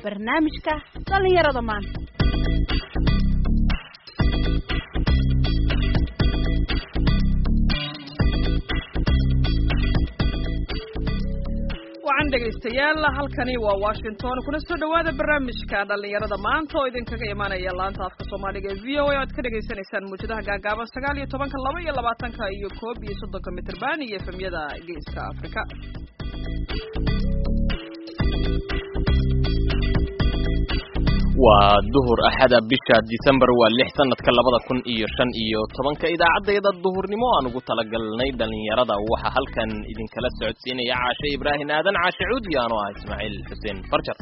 barnaamijka dhallinyarada maanta wacan dhegaystayaal halkani waa washington kuna soo dhowaada barnaamijka dhallinyarada maanta oo idinkaga imaanaya laanta afka soomaaliga ee v o a o aad ka dhagaysanaysaan muujadaha gaagaaban sagaal iyo tobanka laba iyo labaatanka iyo koob iyo soddonka mitrban iyo efemyada geeska afrika waa duhur axada bisha disembar waa lix sanadka labada kun iyo shan iyo tobanka idaacaddayada duhurnimo aan ugu talagalnay dhallinyarada waxaa halkan idinkala socodsiinaya caashe ibraahim aadan caashe cuudi anoo ah ismaaciil xuseen farjar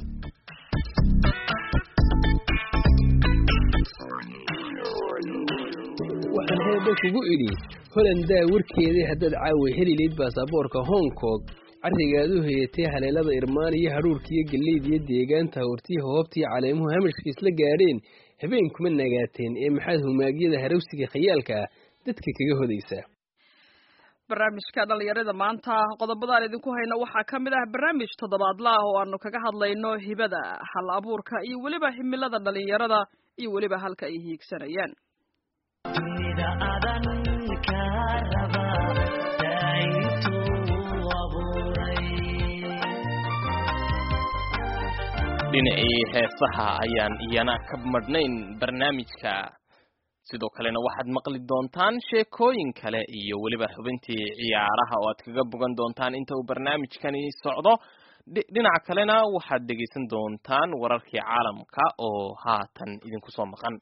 waxaan heebe kugu idhi holandaa warkeedii haddaad caawa heli layd baasaboorka hong kong carrigaad u hayatay haleelada irmaan iyo hadhuurkiiyo galleyda iyo deegaanta hortii hoobtii caleemuhu hamashka isla gaadheen habeenkuma nagaateen ee maxaad humaagyada harawsiga khayaalka ah dadka kaga hodaysaa barnaamijka dhallinyarada maanta qodobadaan idinku hayno waxaa ka mid ah barnaamij toddobaadla ah oo aanu kaga hadlayno hibada hal abuurka iyo weliba himilada dhallinyarada iyo weliba halka ay hiigsanayaan dhinacii heesaha ayaan iyana ka madhnayn barnaamijka sidoo kalena waxaad maqli doontaan sheekooyin kale iyo weliba xubintii ciyaaraha oo aad kaga bogan doontaan inta uu barnaamijkani socdo dhinaca kalena waxaad dhegaysan doontaan wararkii caalamka oo haatan idinku soo maqan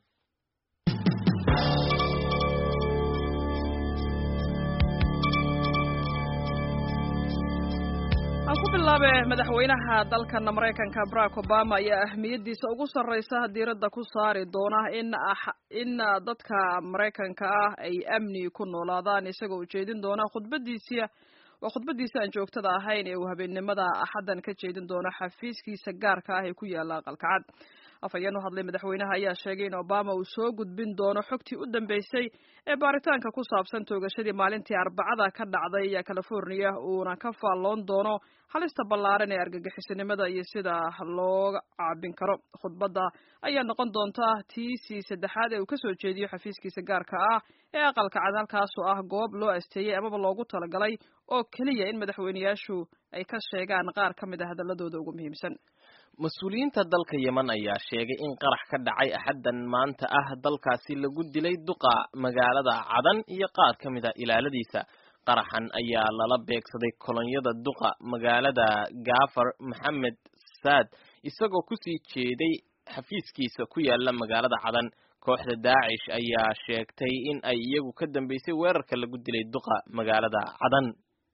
aan ku bilaabe madaxweynaha dalkan maraykanka barack obama ayaa ahmiyadiisa ugu sarreysa diiradda ku saari doona in in dadka maraykanka ah ay amni ku noolaadaan isagoo ujeedin doona khudbadiisia waa khudbadiisa aan joogtada ahayn ee uu habeennimada axaddan ka jeedin doono xafiiskiisa gaarka ah ee ku yaala aqalkacad afhayeen u hadlay madaxweynaha ayaa sheegay in obama uu soo gudbin doono xogtii u dambeysay ee baaritaanka ku saabsan toogashadii maalintii arbacada ka dhacday california uuna ka faalloon doono halista ballaaran ee argagixisinimada iyo sida looga caabin karo khudbadda ayaa noqon doonta tiisii saddexaad ee uu kasoo jeediyo xafiiskiisa gaarka ah ee aqalka cad halkaasoo ah goob loo asteeyey amaba loogu talagalay oo keliya in madaxweyneyaashu ay ka sheegaan qaar ka mid a hadaladooda ugu muhiimsan mas-uuliyiinta dalka yemen ayaa sheegay in qarax ka dhacay axaddan maanta ah dalkaasi lagu dilay duqa magaalada cadan iyo qaar ka mid a ilaaladiisa qaraxan ayaa lala beegsaday kolonyada duqa magaalada gaafar maxamed saad isagoo kusii jeeday xafiiskiisa ku yaala magaalada cadan kooxda daacish ayaa sheegtay in ay iyagu ka dambeysay weerarka lagu dilay duqa magaalada cadan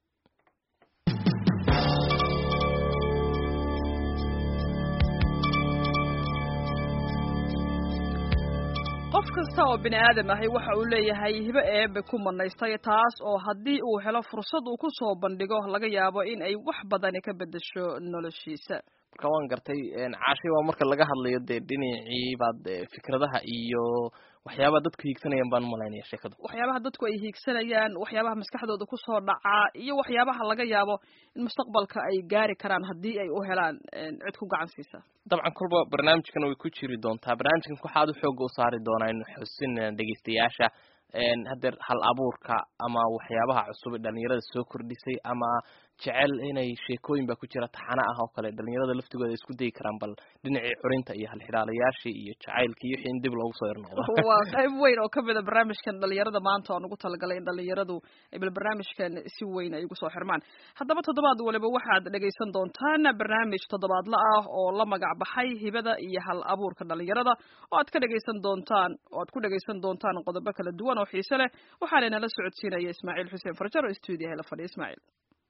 qof kasta oo bini aadam ahi waxa uu leeyahay hibo eebe ku manaystay taas oo haddii uu helo fursad uu ku soo bandhigo laga yaabo in ay wax badani ka beddesho noloshiisa marka waan gartay caashi waa marka laga hadlayo dee dhinacii baad fikradaha iyo waxyaabaha dadku hiigsanayaan baan umalaynaya sheekadu waxyaabaha dadku ay hiigsanayaan waxyaabaha maskaxdooda kusoo dhacaa iyo waxyaabaha laga yaabo in mustaqbalka ay gaari karaan haddii ay u helaan cid ku gacan siisa dabcan kolba barnaamijkan way ku jiri doontaa barnaamijkan waxaad u xooga u saari doonaa inu xusin dhegeystayaasha hadeer hal abuurka ama waxyaabaha cusub ee dhalinyarada soo kordhisay ama jecel inay sheekooyin baa ku jira taxana ah oo kale dhalinyarada laftigooda isku dayi karaan bal dhinacii curinta iyo halxidhaalayaashii iyo jacaylkii wixii in dib loogu soo irnoqdo waa qayb weyn oo kamid a barnaamijkan dhalinyarada maanta aan ugu talagalay in dhalinyaradu ay bal barnaamijkan si weyn ay ugu soo xirmaan haddaba toddobaad waliba waxaad dhegaysan doontaan barnaamij toddobaadla ah oo la magac baxay hibada iyo hal abuurka dhalinyarada oo aad ka dhegaysan doontaan oo aad ku dhegaysan doontaan qodobo kala duwan oo xiise leh waxaana inala socodsiinaya ismaaciil xuseen farjar oo stuudiyaha la fadhiya ismaaciil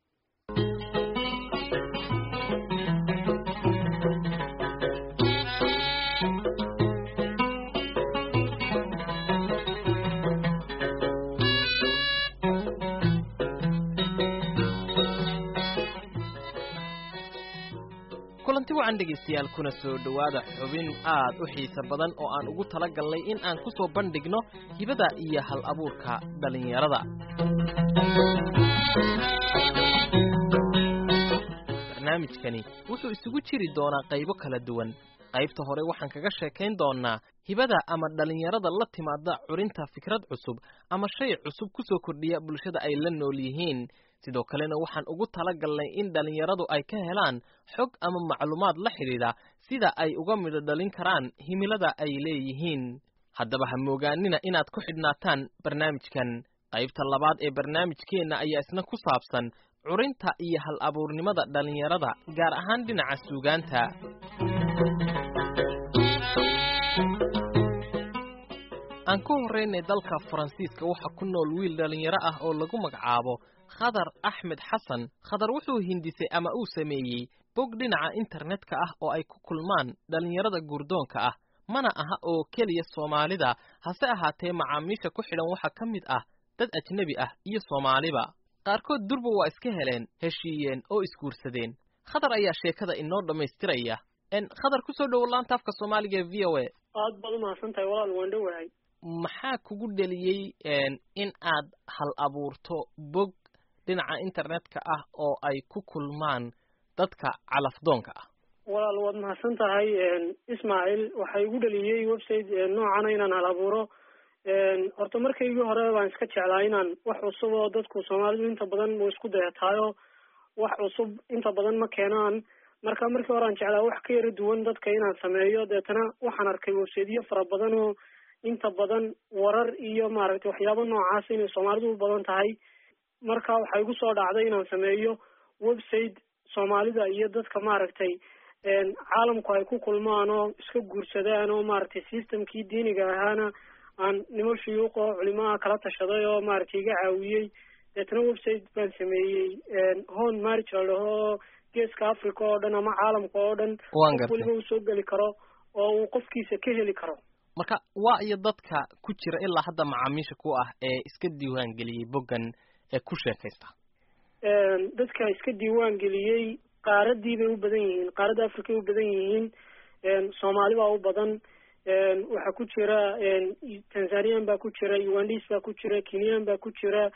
kulanti wacan dhegaystayaal kuna soo dhowaada xubin aad u xiise badan oo aan ugu tala galnay in aan ku soo bandhigno hibada iyo hal abuurka dhallinyarada barnaamijkani wuxuu isugu jiri doonaa qaybo kala duwan qaybta hore waxaan kaga sheekayn doonnaa hibada ama dhallinyarada la timaada curinta fikrad cusub ama shay cusub ku soo kordhiya bulshada ay la nool yihiin sidoo kalena waxaan ugu tala galnay in dhallinyaradu ay ka helaan xog ama macluumaad la xidhiidha sida ay uga midho dhalin karaan himilada ay leeyihiin haddaba ha moogaanina inaad ku xidhnaataan barnaamijkan qaybta labaad ee barnaamijkeenna ayaa isna ku saabsan curinta iyo hal abuurnimada dhallinyarada gaar ahaan dhinaca suugaanta aan ku horraynay dalka faransiiska waxaa ku nool wiil dhallinyaro ah oo lagu magacaabo khadar axmed xasan khadar wuxuu hindisay ama uu sameeyey bog dhinaca internetka ah oo ay ku kulmaan dhallinyarada guurdoonka ah mana aha oo keliya soomaalida hase ahaatee macaamiisha ku xidhan waxaa ka mid ah dad ajnebi ah iyo soomaaliba qaarkood durba waa iska heleen heshiiyeen oo isguursadeen khadar ayaa sheekada inoo dhammaystiraya khadar kusoo dhowo laanta afka soomaaliga ee v o a aad baad umahadsan tahay walaal waan dhowahay maxaa kugu dheliyey in aad hal abuurto bog dhinaca internetka ah oo ay ku kulmaan dadka calafdoonka ah walaal waad mahadsan tahay ismaaciil waxaa igu dheliyey website noocana inaan hal abuuro horta markaygii hore baan iska jeclaa inaan wax cusub oo dadku soomaalidu inta badan mu isku dayataayo wax cusub inta badan ma keenaan marka markii hore aan jeclaa wax ka yara duwan dadka inaan sameeyo deetana waxaan arkay websiteyo fara badan oo inta badan warar iyo maaragtay waxyaabo noocaas inay soomaalidu u badan tahay marka waxaa igu soo dhacday inaan sameeyo website soomaalida iyo dadka maaragtay caalamku ay ku kulmaan oo iska guursadaan oo maaragtay systemkii diiniga ahaana aan nimo shuyuuq oo culimaha kala tashaday oo maaragtay iga caawiyey deetana website baan sameeyey hon marriage la dhaho geeska africa oo dhan ama caalamka oo dhan qof weliba uu soo geli karo oo uu qofkiisa ka heli karo marka waa iyo dadka ku jira ilaa hadda macaamiisha ku ah ee iska diiwaan geliyey boggan ee ku sheekaysta dadka iska diiwaan geliyey qaaradii bay u badan yihiin qaaradda africa ay u badan yihiin soomaali baa u badan waxaa ku jira tanzanian baa ku jira ugandis baa ku jira kenyan baa ku jira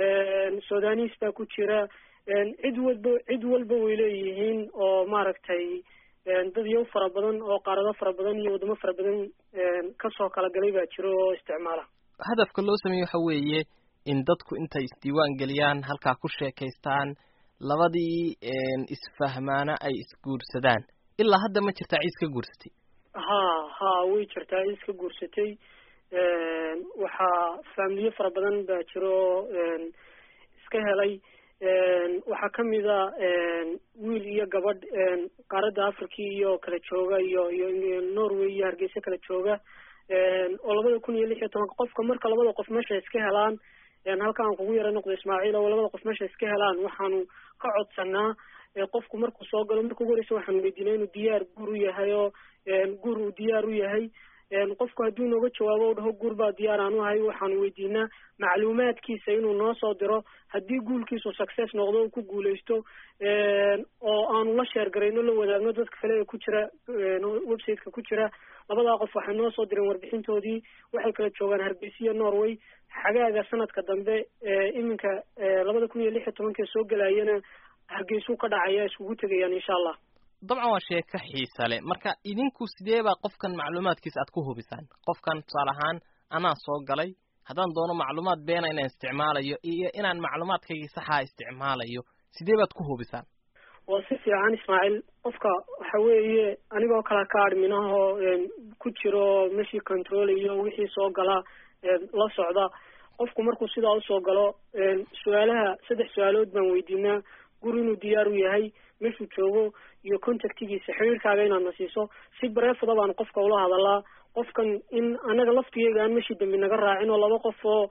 sudanis baa ku jira cid walba cid walba way leeyihiin oo maaragtay dad yow fara badan oo qaarado fara badan iyo waddamo fara badan kasoo kala galay baa jiro oo isticmaala hadafka loo sameeye waxa weeye in dadku intay isdiiwaan geliyaan halkaa ku sheekaystaan labadii isfahmaana ay isguursadaan ilaa hadda ma jirtaa ciis ka guursatay ha ha way jirtaa ciis ka guursatay waxaa faamiliyo fara badan baa jiro oo iska helay waxaa kamida wiil iyo gabadh qaaradda africa iyo kala jooga iyo iyo norway iyo hargeysa kala jooga oo labada kun iyo lix iyo tobanka qofka marka labada qof meesha iska helaan halka aan kugu yara noqdo ismaaciil oo labada qof meesha iska helaan waxaanu ka codsanaa qofku markuu soo galo marka ugu horeysa waxaanu weydiinaa inuu diyaar guur u yahay oo guur uu diyaar u yahay qofku hadduu inooga jawaabo u dhaho guur baa diyaar aan u ahay waxaanu weydiinaa macluumaadkiisa inuu noo soo diro haddii guulkiisu success noqdo uu ku guuleysto oo aanu la sheergarayno la wadaagno dadka kale ee ku jira websiteka ku jira labadaa qof waxay noo soo direen warbixintoodii waxay kala joogaan hargeysa iyo norway xagaaga sanadka dambe iminka labada kun iyo lix iyo tobankee soo gelayana hargeysuu ka dhacaya iskugu tegayaan insha allah dabcan waa sheeko xiisa leh marka idinku sidee baa qofkan macluumaadkiisa aad ku hubisaan qofkan tusaale ahaan anaa soo galay haddaan doono macluumaad beena inaan isticmaalayo iyo inaan macluumaadkaygii saxaa isticmaalayo sidee baad ku hubisaan waa si fiican ismaaciil qofka waxa weeye anigoo kala ka adminahoo ku jiro meshii controlayo wixii soo gala la socda qofku markuu sidaa usoo galo su-aalaha saddex su-aalood baan weydiinaa guri inuu diyaar u yahay meeshuu joogo iyo contactigiisa xiriirkaaga inaad na siiso si bareefada baan qofka ula hadalaa qofkan in anaga laftigeyga aan meshii dambi naga raacin oo laba qof oo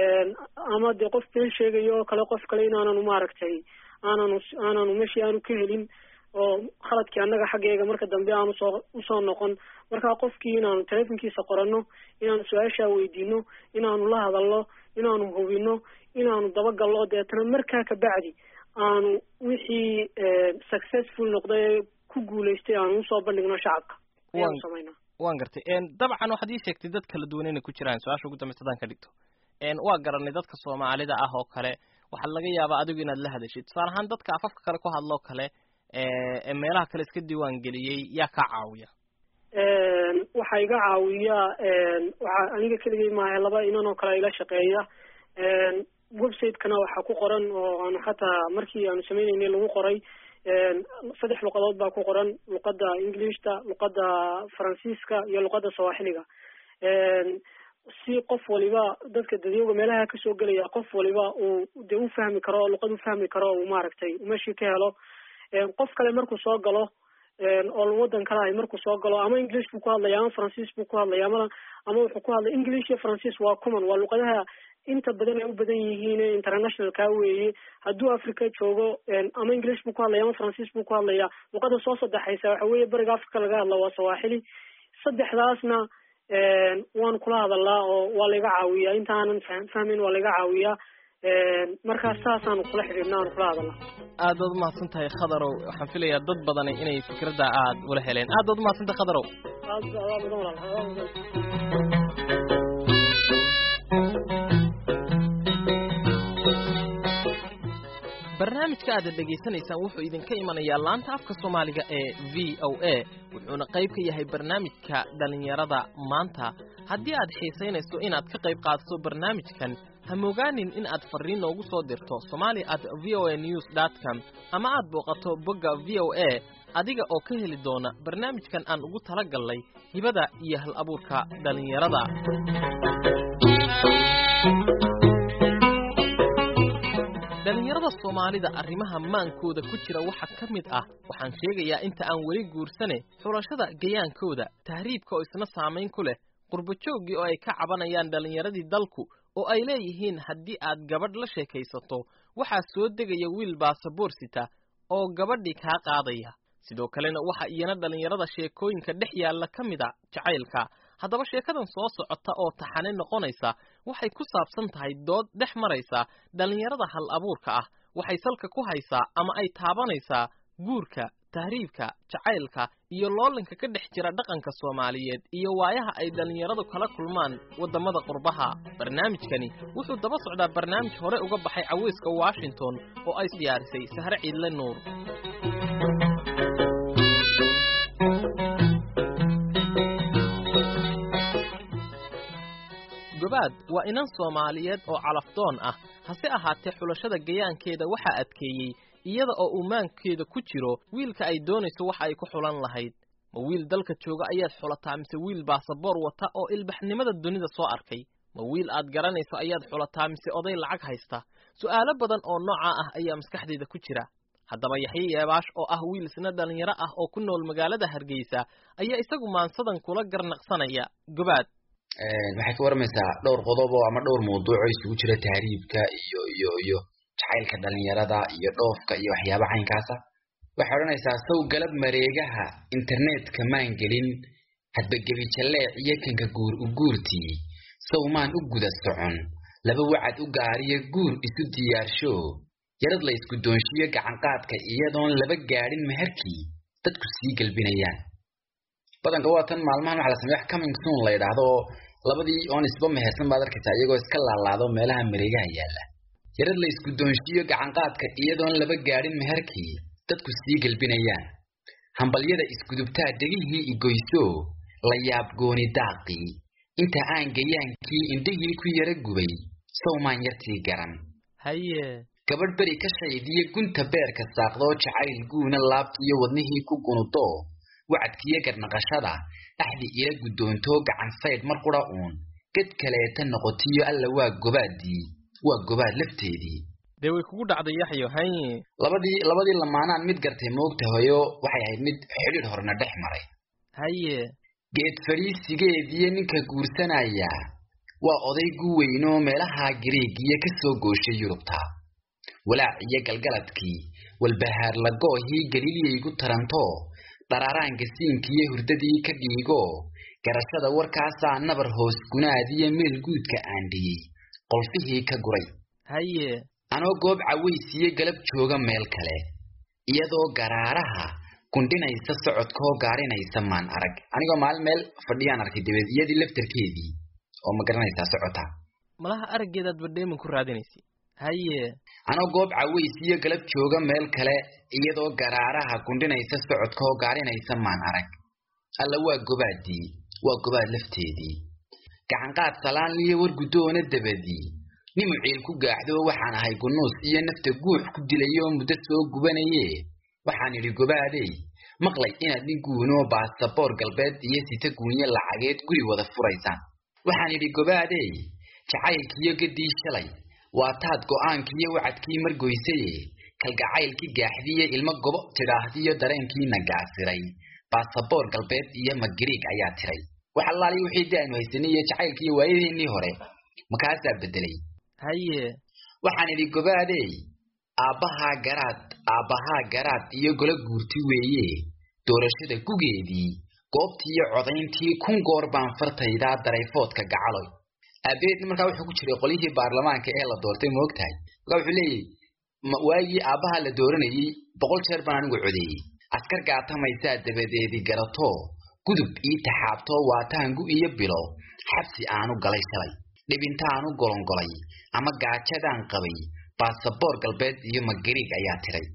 ama dee qof been sheegayo oo kale qof kale inaananu maaragtay aananu aananu meshii aanu ka helin oo khaladkii annaga xaggeega marka dambe aan usoo usoo noqon markaa qofkii inaanu telefonkiisa qorano inaanu su-aashaa weydiino inaanu la hadalno inaanu hubino inaanu dabagalno deetana markaa kabacdi aanu wixii successful noqday ku guulaystay aanu usoo bandhigno shacabka ayaanu samaynaa waan gartay dabcan waxaad ii sheegtay dad kala duwan inay ku jiraan su-aasha ugu dambaysa hadaan ka dhigto waa garanay dadka soomaalida ah oo kale waxaa laga yaabaa adigu inaad la hadashid tusaale ahaan dadka afafka kale ku hadloo kale ee meelaha kale iska diiwaan geliyey yaa kaa caawiya waxaa iga caawiya waxaa aniga keligay maaha laba inan oo kale ila shaqeeya website-kana waxaa ku qoran oo aan xataa markii aanu sameyneynay lagu qoray saddex luqadood baa ku qoran luqada englishta luqada faransiiska iyo luqada sawaaxiliga si qof waliba dadka dadyowga meelaha kasoo gelaya qof waliba uu de u fahmi karo luqad u fahmi karo uu maaragtay meeshii ka helo qof kale markuu soo galo oo wadan kale ahay markuu soo galo ama english buu ku hadlaya ama faransiis buu ku hadlaya ama ama wuxuu ku hadlaya english iyo faransiis waa common waa luqadaha inta badan ay u badan yihiin internationalka weeye hadduu africa joogo ama english buu ku hadlaya ama faransiis buu ku hadlaya luqada soo saddexaysa waxa weeye beriga africa laga hadla waa sawaaxili saddexdaasna waan kula hadalaa oo waa laiga caawiyaa intaanan fahmin waa laiga caawiyaa markaas saasaanu kula xidhiidna aanu kula hadalaa aad baad umahadsan tahay khadarow waxaan filayaa dad badani inay fikradda aad ula heleen aad baad umahadsan tahay khadarow aad adaa mudan walaal adaa mudan barnaamijka aad dhegaysanaysaan wuxuu idinka imanayaa laanta afka soomaaliga ee v o a wuxuuna qayb ka yahay barnaamijka dhallinyarada maanta haddii aad xiisaynayso inaad ka qayb qaadato barnaamijkan ha mogaanin in aad farriin noogu soo dirto somali at v o a news dot com ama aad booqato bogga v o a adiga oo ka heli doona barnaamijkan aan ugu tala gallay hibada iyo hal abuurka dhallinyarada dhallinyarada soomaalida arrimaha maankooda ku jira waxaa ka mid ah waxaan sheegayaa inta aan weli guursane xulashada gayaankooda tahriibka oo isna saamayn ku leh qurbajooggii oo ay ka cabanayaan dhallinyaradii dalku oo ay leeyihiin haddii aad gabadh la sheekaysato waxaa soo degaya wiil baasaboor sita oo gabadhii kaa qaadaya sidoo kalena waxa iyana dhallinyarada sheekooyinka dhex yaalla ka mid a jacaylka haddaba sheekadan soo socota oo taxane noqonaysa waxay ku saabsan tahay dood dhex maraysa dhallinyarada hal abuurka ah waxay salka ku haysaa ama ay taabanaysaa guurka tahriibka jacaylka iyo loolanka ka dhex jira dhaqanka soomaaliyeed iyo waayaha ay dhallinyaradu kala kulmaan waddamada qurbaha barnaamijkani wuxuu daba socdaa barnaamij hore uga baxay caweyska washington oo ay diyaarisay sahre ciidle nuur gobaad waa inan soomaaliyeed oo calafdoon ah hase ahaatee xulashada gayaankeeda waxaa adkeeyey iyada oo uu maankeeda ku jiro wiilka ay doonayso waxa ay ku xulan lahayd ma wiil dalka jooga ayaad xulataa mise wiil baasaboor wata oo ilbaxnimada dunida soo arkay ma wiil aad garanayso ayaad xulataa mise oday lacag haysta su'aalo badan oo noocaa ah ayaa maskaxdeeda ku jira haddaba yaxye yeebaash oo ah wiil isna dhallinyaro ah oo ku nool magaalada hargeysa ayaa isagu maansadan kula garnaqsanaya gobaad waxay ka warmaysaa dhowr qodob oo ama dhowr mawduuc oo isugu jira tahriibka iyo iyo iyo jacaylka dhalinyarada iyo dhoofka iyo waxyaaba caynkaasa waxay odhanaysaa sow galab mareegaha internetka maan gelin hadba gebi jalleec iyo kanka guur u guurtii sow maan u guda socon laba wacad u gaariyo guur isu diyaarsho yarad la isku doonshiyo gacanqaadka iyadoon laba gaadhin meherkii dadku sii gelbinayaan badanka waa tan maalmahan waxa la sameeya wax coming soon la yidhaahdo oo labadii oon isba mehersan baad arkaysaa iyagoo iska laalaado meelaha mareegaha yaalla yarad la isku doonshiyo gacanqaadka iyadoon laba gaadhin meherkii dadku sii gelbinayaan hambalyada isgudubtaa dhegihii igoyso la yaab gooni daaqii inta aan gayaankii indhihii ku yara gubay sowmaan yartii garan haye gabadh beri ka shaydiyo gunta beerka saaqdoo jacayl guuna laabtiiyo wadnihii ku gunudo wacadkiyo garnaqashada dhaxdi ila guddoontoo gacan saydh mar qura uun ged kaleeta noqotiyo alla waa gobaadii waa gobaad lafteedii dee way kugu dhacday yaxyo haye labadii labadii lamaanaan mid gartay moogtahayo waxay ahayd mid xidhiidh horena dhex maray haye geed fadhiisigeediyo ninka guursanaya waa oday gu weynoo meelaha gariigiyo ka soo gooshay yurubta walaac iyo galgaladkii walbahaar lagoohii galiiliyaygu taranto dharaaraanka siinkiiyo hurdadii ka dhiigo garashada warkaasaa nabar hoos gunaadiyo meel guudka aan dhiyey qolfihii ka guray haye anoo goob cawaysiyo galab jooga meel kale iyadoo garaaraha gundhinaysa socodkoo gaarinaysa maan arag anigoo maalin meel fadhiyaan arkay dabeed iyadii laftarkeedii oo ma garanaysaa socota malaha araggeedaad badheeman ku raadinaysay haye anoo goob caways iyo galab jooga meel kale iyadoo garaaraha gundhinaysa socodka oo gaarinaysa maan arag alla waa gobaadii waa gobaad lafteedii gacanqaad salaan iyo war guddoona dabadii nimu ciil ku gaaxdo waxaan ahay gunuus iyo nafta guux ku dilay oo muddo soo gubanaye waxaan idhi gobaadey maqlay inaad nin guunoo baasaboor galbeed iyo sita guunyo lacageed guri wada furaysaan waxaan idhi gobaadey jacaylkiiyo gaddii shalay waa taad go'aankiiyo wacadkii margoysaye kalgacaylkii gaaxdiiyo ilmo gobo tidhaahdiyo dareenkiina gaasiray baasaboor galbeed iyo magariig ayaa tiray wax allaali wixii de aynu haysanay iyo jacaylkiiyo waayadeennii hore makaasaa beddelay haye waxaan idhi gobaadey aabbahaa garaad aabbahaa garaad iyo golo guurti weeye doorashada gugeedii goobtiiyo codayntii kun goor baan fartaydaa darayfoodka gacaloy aabeed markaa wuxuu ku jiray qolyihii baarlamaanka ee la doortay ma og tahay markaa wuxuu leeyahy waagii aabbahaa la dooranayey boqol jeer baan anigu codeeyey askar gaatamaysaa dabadeedii garato gudub ii taxaabtoo waataangu iyo bilo xabsi aanu galay shalay dhibintaanu golongolay ama gaajadaan qabay baasaboor galbeed iyo magariig ayaa tiray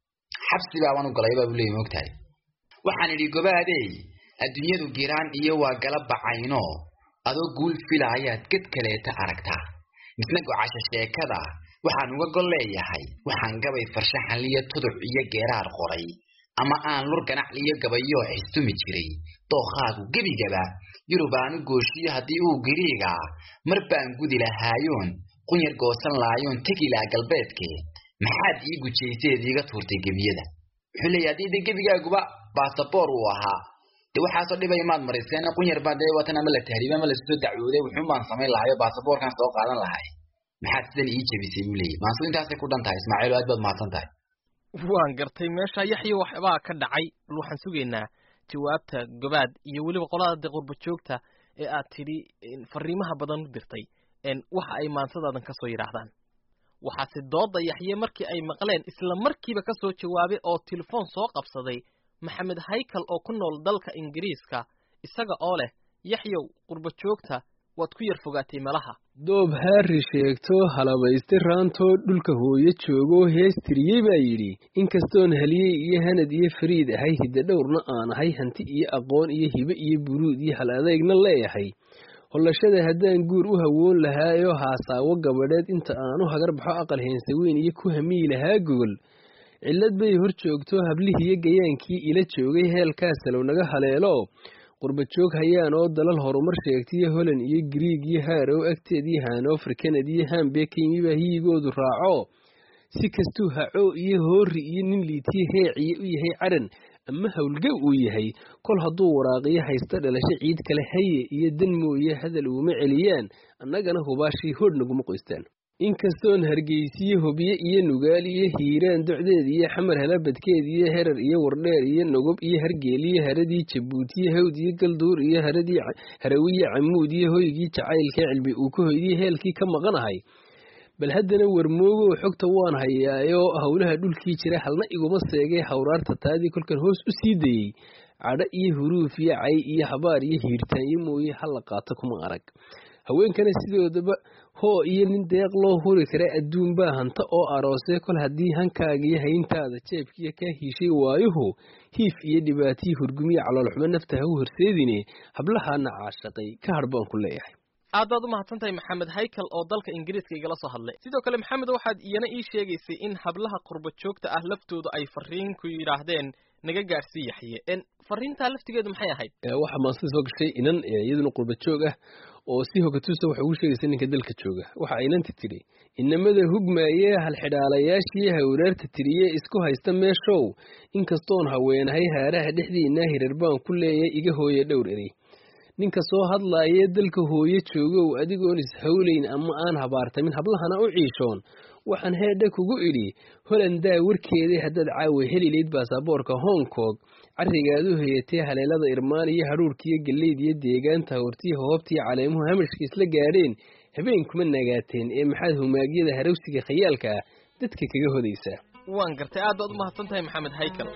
xabsi baabaan u galay baa buu leeyay ma og tahay waxaan idhi gobaadey adduunyadu giraan iyo waa gala bacayno adoo guul fila ayaad ged kaleeta aragtaa misna gocasho sheekada waxaan uga gol leeyahay waxaan gabay farshaxanliyo tuduc iyo geeraar qoray ama aan lur ganacliyo gabayoo xistumi jiray dookhaagu gebigaba yurubaanu gooshiyo haddii uu giriigaa mar baan gudi lahaayoon qunyar goosan laayoon tegilaa galbeedke maxaad ii gujayseed iiga tuurtay gebiyada wuxuu leeyahy haddii de gebigaaguba baasaboor uu ahaa de waxaasoo dhibay maad marayseen qunyar baa dee watan ama la tahriibe ama lasusoo dacwooday wuxuun baan samayn lahayo baasaboorkan soo qaadan lahay maxaad sidan ii jebisay buu leeyahy maasu intaasay ku dhan tahay ismaaciil aad baad mahadsan tahay waan gartay meesha yaxyo waxbaa ka dhacay bal waxaan sugaynaa jawaabta gobaad iyo weliba qolada de qurba joogta ee aad tidhi fariimaha badan u dirtay waxa ay maansadaadan ka soo yidhaahdaan waxaase dooda yaxye markii ay maqleen isla markiiba ka soo jawaabay oo telefoon soo qabsaday maxamed haykal oo ku nool dalka ingiriiska isaga oo leh yaxyow qurba joogta waad ku yar fogaatay malaha doob haari sheegto halabayste raantoo dhulka hooyo joogoo heestiriyey baa yidhi inkastoon haliyey iyo hanad iyo fariid ahay hidda dhowrna aan ahay hanti iyo aqoon iyo hibe iyo buruud iyo hal adeegna leeyahay hollashada haddaan guur u hawoon lahaayoo haasaawo gabadheed inta aanu hagar baxo aqal heensaweyn iyo ku hamiyi lahaa gogol cillad bay hor joogto hablihiiyo gayaankii ila joogay heelkaasalow naga haleelo qurba joog hayaan oo dalal horumar sheegtaiyo holand iyo griig iyo haarow agteed iyo hanover kanad iyo hambekimibaa hiyigoodu raaco si kastuu haco iyo hoori iyo nin liitiye heeciye u yahay caran ama howlgab uu yahay kol hadduu waraaqiyo haysta dhalasho ciid kale haye iyo dan mooye hadal uuma celiyaan annagana hubaashii hodh naguma qoystaan inkastoon hargeysiyo hobiye iyo nugaal iyo hiiraan docdeed iyo xamar halabadkeed iyo herar iyo wardheer iyo nogob iyo hargeeliyo haradii jabuutiyo hawd iyo galduur iyo haradii harawiye camuud iyo hoygii jacaylka cilbi uu ka hoydiyey heelkii ka maqanahay bal haddana warmoogow xogta waan hayaayoo howlaha dhulkii jira halna iguma seegay hawraarta taadii kolkan hoos u sii dayey cadho iyo huruuf iyo cay iyo habaar iyo hiirtaanyo mooye hala qaato kuma arag haweenkana sidoodaba hoo iyo nin deeq loo huri kara adduun baa hanta oo aroosee kol haddii hankaagiyo hayntaada jeebkiiyo kaa hiishay waayuhu hiif iyo dhibaatiyi hurgumiyo caloolxumo nafta ha u horseedine hablahaana caashaqay ka hadh baan ku leeyahay aad baad u mahadsan tahay maxamed haykal oo dalka ingiriiska igala soo hadlay sidoo kale maxamed waxaad iyana ii sheegaysay in hablaha qurba joogta ah laftooda ay fariin ku yidhaahdeen naga gaarsii yaxye fariintaa laftigeedu maxay ahayd waxaa maasida soo gashay inan iyaduna qurba joog ah oo si hogatuusa waxay ugu sheegaysa ninka dalka jooga waxa inanta tidhi inamada hugmaayee halxidhaalayaashii hawraarta tiriye isku haysta meeshow inkastoon haweenahay haaraha dhexdiinaa hirar baan ku leeyahay iga hooye dhowr erey ninka soo hadlaayee dalka hooye joogow adigoon ishawlayn ama aan habaartamin hablahana u ciishoon waxaan heedha kugu idhi holandaa warkeedii haddaad caawa helilayd baasaboorka hong kong carrigaad u hayatee haleelada irmaan iyo hadhuurkiiyo galleyd iyo deegaanta hortiya hoobtiyo caleemuhu hamashka isla gaadheen habeen kuma nagaateen ee maxaad humaagyada harawsiga khayaalka ah dadka kaga hodaysaa waan gartay aad baad u mahadsan tahay maxamed haykal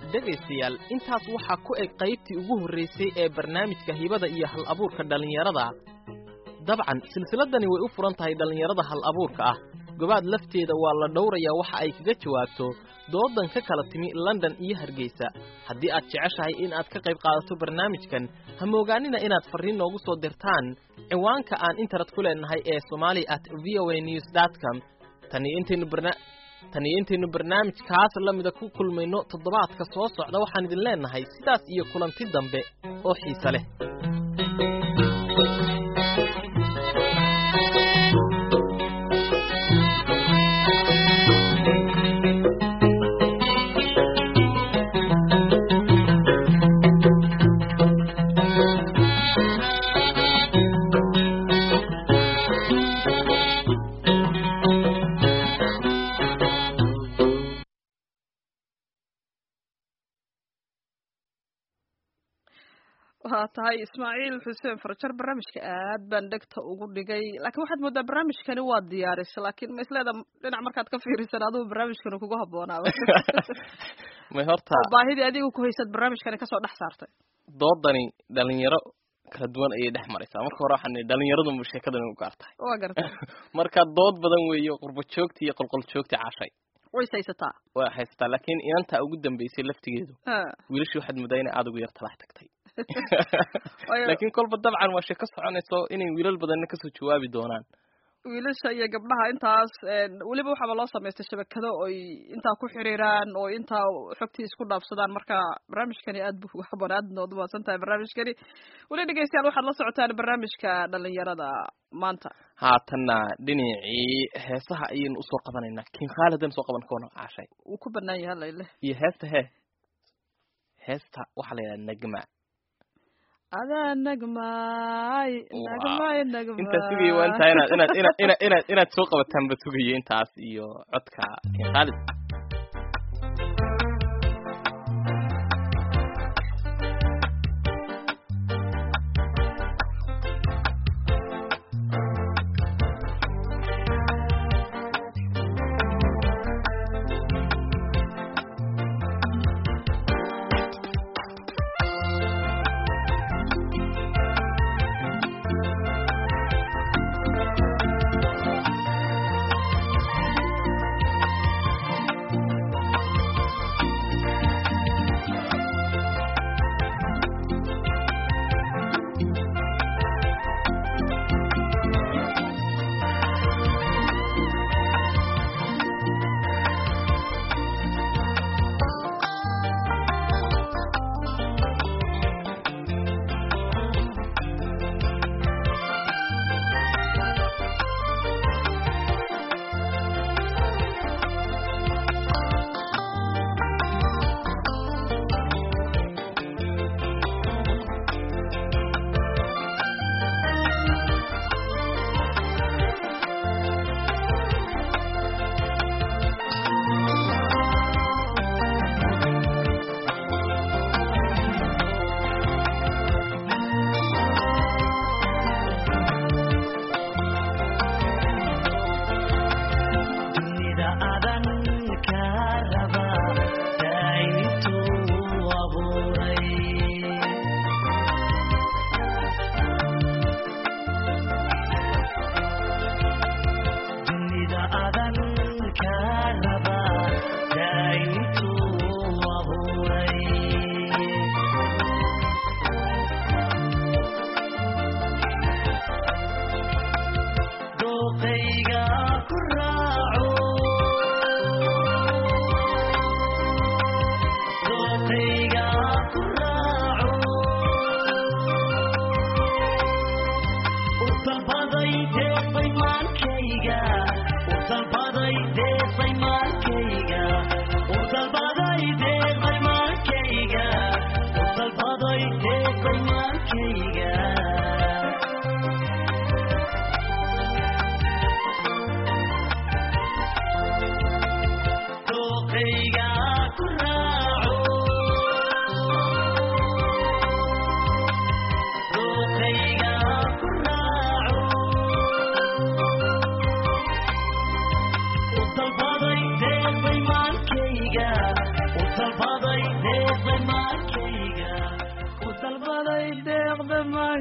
dhegaystayaal intaas waxaa ku eg qaybtii ugu horraysay ee barnaamijka hibada iyo hal abuurka dhallinyarada dabcan silsiladdani way u furan tahay dhallinyarada hal abuurka ah gobaad lafteeda waa la dhowrayaa waxa ay kaga jawaabto doodan ka kala timi london iyo hargeysa haddii aad jeceshahay in aad ka qayb qaadato barnaamijkan ha moogaanina inaad farriin noogu soo dirtaan ciwaanka aan internet ku leenahay ee somali at v o a news dot com taniyo intaynu barna tan iyo intaynu barnaamijkaas la mida ku kulmayno toddobaadka soo socda waxaan idin leenahay sidaas iyo kulanti dambe oo xiise leh waa tahay ismaaciil xuseen farjar barnaamijka aad baan dhegta ugu dhigay laakiin waxaad moodaa barnaamijkani waa diyaarisay laakiin ma isleeda dhinac markaad ka fiirisan adigu barnaamijkani kugu haboonaaba may horta oo baahidii adiga ku haysad barnaamijkani kasoo dhex saartay doodani dhalinyaro kala duwan ayay dhex maraysaa marka hore waxaan nihi dhalinyaradunba sheekadani u gaar tahay waa gartay marka dood badan weeyo qurbo joogti iyo qolqol joogti cashay ways haysataa waa haysataa laakiin inantaa ugu dambeysay laftigeedu Ha. wiilashii waxaad moodaa inay aada ugu yar talax tagtay Waayo- laakiin kolba dabcan waa sheeko soconayso inay wiilal badanna kasoo jawaabi doonaan wiilasha iyo gabdhaha intaas een, weliba waxaaba loo samaystay shabakado oy intaa ku xiriiraan oo intaa xogtii isku dhaafsadaan marka barnaamijkani aad buu ugu haboon aad nood umahadsan tahay barnaamijkani weli dhegeystayaal waxaad la socotaan barnaamijka dhalinyarada maanta haatanna dhinacii heesaha ayaynu usoo qabanaynaa kin khaalidan soo qaban koona caashay wuu ku banaan yahay layle iyo heesta hee heesta waxaa la yidhaha nagma adaa nagmaay nagmaay nagmaay intaas sugaya waa intaa inaad inaad inaad inaad inaad inaad soo qabataanba sugaya intaas iyo codka kin khaalid dunida adan ka raba daayintuu abuuray dunida adan ka raba daayintuu abuuray dooqayga ku raaco dooqayga ku raaco u dalbaday deeqay maalkayga u dalbaday deeqay maalkayga u dalbaday deeqay maalkayga u dalbaday deeqay maalkayga dooqayga ku raaco dooqayga ku raaco u dalbaday deeqay maalkayga u dalbaday deeqay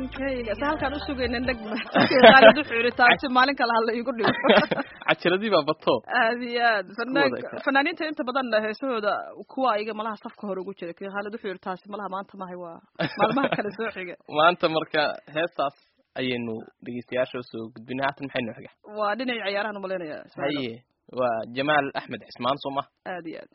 imaankayga se halkaan usugayna dhegma khaalid wuxuu yidhi taasi maalin kale hala iigu dhigo cajiradii baa bato aad iyo aad wada fanaan ka- fanaaniinta inta badan heesahooda kuwa iga malaha safka hore ugu jira kii khaalid wuxuu yidhi taasi malaha maanta mahay waa maalmaha kale soo xiga maanta marka heestaas ayaynu dhegeystayaasha usoo gudbinay haatan maxay noo xiga waa dhinacii ciyaarahan umalaynaya Ismaaciil. haye waa jamaal axmed cismaan soo ma aad iyo aad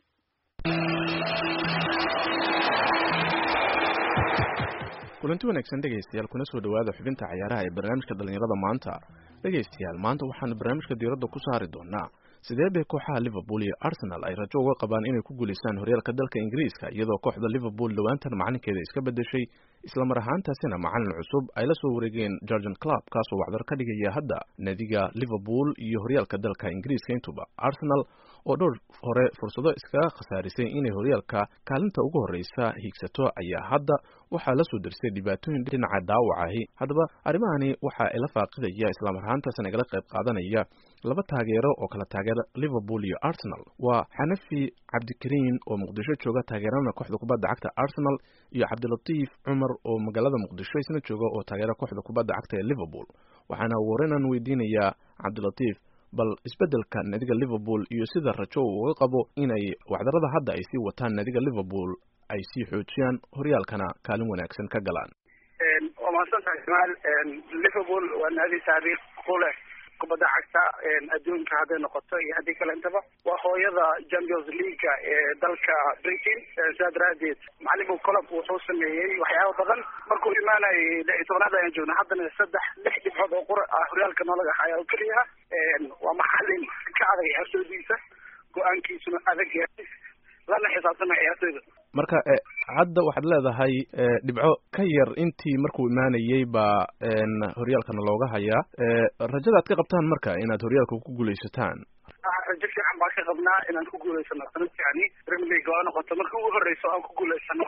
kulanti wanaagsan dhegaystayaal kuna soo dhowaada xubinta cayaaraha ee barnaamijka dhallinyarada maanta dhegaystayaal maanta waxaanu barnaamijka diiradda ku saari doonaa sidee bay kooxaha liverpool iyo arsenal ay rajo uga qabaan inay ku guulaystaan horyaalka dalka ingiriiska iyadoo kooxda liverpool dhowaantan macalinkeeda iska bedeshay islamar ahaantaasina macalin cusub ay la soo wareegeen georgian club kaasoo wacdar ka dhigaya hadda naadiga liverpool iyo horyaalka dalka ingiriiska intuba arsenal oo dhowr hore fursado iskaga khasaarisay inay horyaalka kaalinta ugu horreysa hiigsato ayaa hadda waxaa la soo dersay dhibaatooyin dhinaca daawacahi haddaba arrimahani waxa ila faaqidaya islamar ahaantaasna igala qayb qaadanaya laba taageero oo kala taageera liverpool iyo arsenal waa xanafi cabdikariin oo muqdisho jooga taageerana kooxda kubadda cagta arsenal iyo cabdilatiif cumar oo magaalada muqdisho isna jooga oo taageera kooxda kubadda cagta ee liverpool waxaana warenan weydiinayaa cabdilatiif bal isbeddelka naadiga liverpool iyo sida rajo uu uga qabo inay wacdarada hadda ay sii wataan naadiga liverpool ay sii xoojiyaan horyaalkana kaalin wanaagsan ka galaan waa mahadsantahay jamaal liverpool waa naadi taariikh ku leh kubadda cagta adduunka hadday noqoto iyo haddii kale intaba waa hooyada champions leaguea ee dalka britain sidaa daraadeed macalin colob wuxuu sameeyey waxyaaba badan markuu imaanayay lix iyo tobanaad ayaan joognay haddana saddex lix dhibcood oo qura ah horyaalka noolaga haya oo keliya waa macalin ka adag ciyaartooydiisa go-aankiisuna adag yahay lana xisaabtama ciyaartooyda marka e hadda waxaad leedahay e dhibco ka yar intii markuu imaanayey baa n horyaalkana looga hayaa e rajada aad ka qabtaan marka inaad horyaalka ku guulaysataan rajo fiican baan ka qabnaa inaan ku guulaysano sanadkani premier league oo noqoto markii ugu horeyso aan ku guulaysano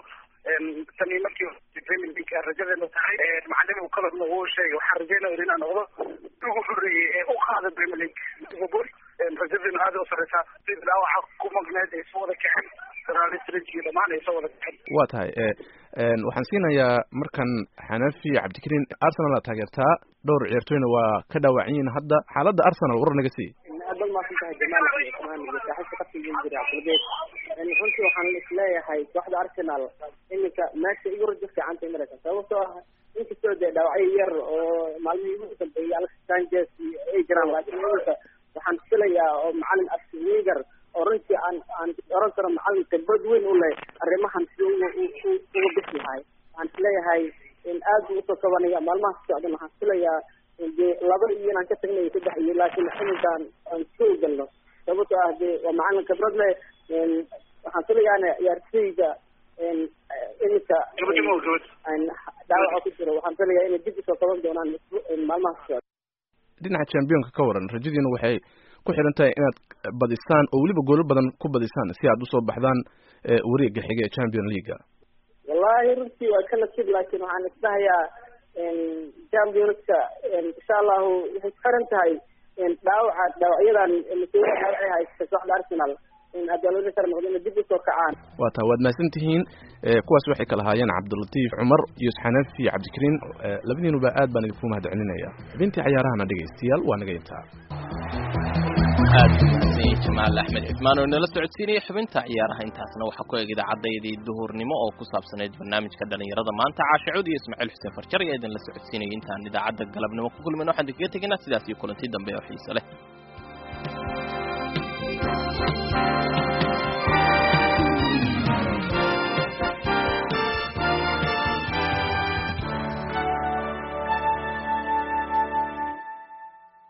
tani markii premier league rajadeena tahay macalin kalena uu sheegay waxaan rajeynaya inaan noqdo ugu horeeyey ee u qaada premier league liverpool rajadeena aad u sareysaa sida dhaawaca ku magneed ay soo wada kaceen saraalistrig iyo dhammaan ay soo wada kaceen waa tahay e waxaan siinayaa markan xanafi cabdikariin arsenal aad taageertaa dhowr ciyaartooyna waa ka dhaawacan yihiin hadda xaaladda arsenal war naga sii aad baad mahadsan tahay jamaal maan iyo saaxiibka qadkiga jira cabdilbeed runtii waxaan isleeyahay kooxda arsenal iminka meesha igu rajo fiicantay mareysa sababtoo ah inkastoo dee dhaawacyo yar oo maalmihii ugu dambeeyay alex sanchez iyo ay jiraan laakiin iminka waxaan filayaa oo macalin arsen wenger oo runtii aan aan oran karo macalin khibrad weyn u leh arrimahan si uga uga bixi lahay waxaan isleeyahay in aad buu usoo kabanaya maalmaha ka socdan waxaan filayaa dee laba iyo inaan ka tagnayo saddex iyo laakiin iminkaan aan soo galno sababtoo ah dee waa macalin khibrad leh waxaan filayaana ciyaartooyga iminka dhaawaca ku jiro waxaan filayaa inay dib usoo kaban doonaan maalmaha ka socda dhinaca championka ka waran rajadiina waxay ku xiran tahay inaad badisaan oo weliba goolo badan ku badisaan si aad usoo baxdaan wareega xiga ee champion leaguea wallahi runtii waa ka nasiib laakiin waxaan isdhahayaa championska insha allahu waxay ku xiran tahay dhaawaca dhaawacyadan mas-uuliya dhaawacay haysta kooxda arsenal adaalooda noqdo ina dib usoo kacaan waa taa waad mahadsan tihiin kuwaas waxay kala haayeen cabdilatiif cumar iyo xanafi cabdikariin labadiinuba aad baan idinku mahad celinaya xubintii cayaarahana dhegaystayaal waa naga intaa aad umahadsanyay jamaal axmed cismaan oo inala socodsiinaya xubinta ciyaaraha intaasna waxaa ku eg idaacaddaydii duhurnimo oo ku saabsaneyd barnaamijka dhalinyarada maanta caashicud iyo ismaaciil xuseen farjar ayaa idinla socodsiinaya intaan idaacadda galabnimo ku kulmayna waxaan idinkaga tegaynaa sidaas iyo kulanti dambe oo xiise leh